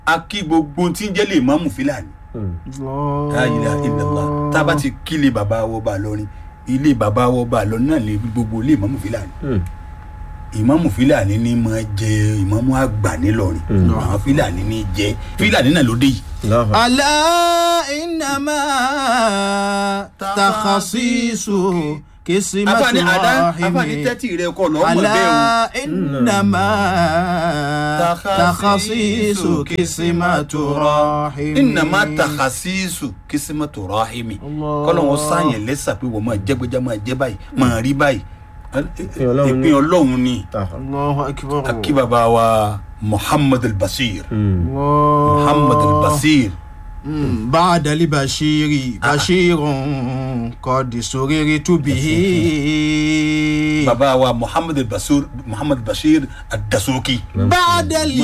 a kí gbogbo tí ń jẹ́ lè mọ́mù fílàní la ilaha illallah tá a bá ti kí ilé bàbá wọ bá lọrin ilé bàbá wọ bá lọrin náà lè gbogbo ilé ìmọ̀mù fílàní ìmọ̀mù fílàní ní máa jẹ ìmọ̀mù àgbà nílọrin àwọn fílàní ní jẹ fílàní náà ló dé yìí. ألا إنما تخصيص قسمة afáàní àdá afáàní رحم tẹ́tì rẹ kọ lọ́ọ́ mọ̀ bẹ́ẹ̀ o. ألا إنما تخصيص قسمة رحم ìnàmá takasisu kìsímọ́tò rahimi Allah. kọ́lọ́ wọn sáyẹn lẹ́sà pé wọ́n máa jẹ́gbẹ́já máa jẹ́ báyìí máa rí báyìí Ọlọ́run ní. ìpín ọlọ́run ni الله أكبر akí bàbá wa muhammad al-basir الله muhammad al-basir مم. بعد البشير بشير قد سررت به bàbá wa muhammad al-basir muhammad al-basir ad-dasuki. بعد